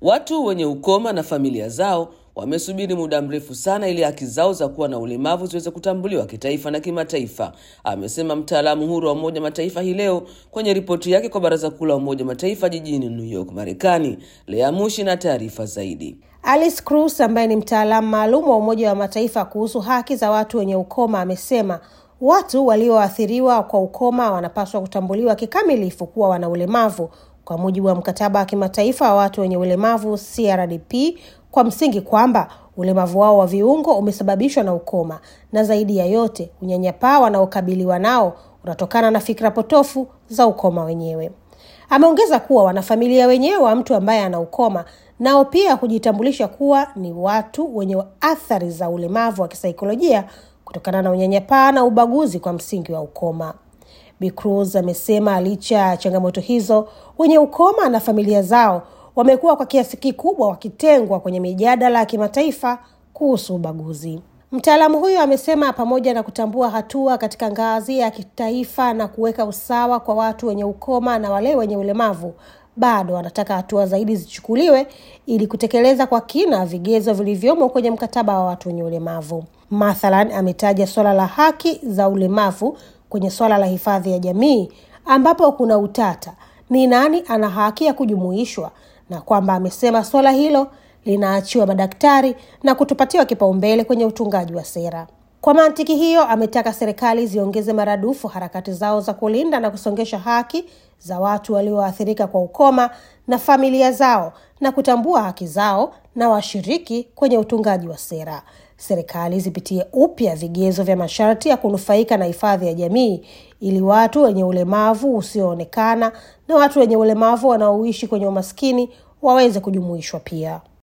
Watu wenye ukoma na familia zao wamesubiri muda mrefu sana ili haki zao za kuwa na ulemavu ziweze kutambuliwa kitaifa na kimataifa, amesema mtaalamu huru wa Umoja Mataifa hii leo kwenye ripoti yake kwa Baraza Kuu la Umoja Mataifa jijini New York, Marekani. Lea Mushi na taarifa zaidi. Alice Cruz ambaye ni mtaalamu maalum wa Umoja wa Mataifa kuhusu haki za watu wenye ukoma amesema watu walioathiriwa kwa ukoma wanapaswa kutambuliwa kikamilifu kuwa wana ulemavu kwa mujibu wa mkataba wa kimataifa wa watu wenye ulemavu CRDP, kwa msingi kwamba ulemavu wao wa viungo umesababishwa na ukoma, na zaidi ya yote unyanyapaa wanaokabiliwa nao unatokana na fikra potofu za ukoma wenyewe. Ameongeza kuwa wanafamilia wenyewe wa mtu ambaye ana ukoma nao pia hujitambulisha kuwa ni watu wenye athari za ulemavu wa kisaikolojia kutokana na unyanyapaa na ubaguzi kwa msingi wa ukoma. Bi Cruz amesema licha ya changamoto hizo, wenye ukoma na familia zao wamekuwa kwa kiasi kikubwa wakitengwa kwenye mijadala ya kimataifa kuhusu ubaguzi. Mtaalamu huyo amesema pamoja na kutambua hatua katika ngazi ya kitaifa na kuweka usawa kwa watu wenye ukoma na wale wenye ulemavu, bado wanataka hatua zaidi zichukuliwe ili kutekeleza kwa kina vigezo vilivyomo kwenye mkataba wa watu wenye ulemavu. Mathalan, ametaja suala la haki za ulemavu kwenye suala la hifadhi ya jamii ambapo kuna utata ni nani ana haki ya kujumuishwa, na kwamba amesema suala hilo linaachiwa madaktari na kutopatiwa kipaumbele kwenye utungaji wa sera. Kwa mantiki hiyo, ametaka serikali ziongeze maradufu harakati zao za kulinda na kusongesha haki za watu walioathirika kwa ukoma na familia zao na kutambua haki zao na washiriki kwenye utungaji wa sera. Serikali zipitie upya vigezo vya masharti ya kunufaika na hifadhi ya jamii ili watu wenye ulemavu usioonekana na watu wenye ulemavu wanaoishi kwenye umaskini waweze kujumuishwa pia.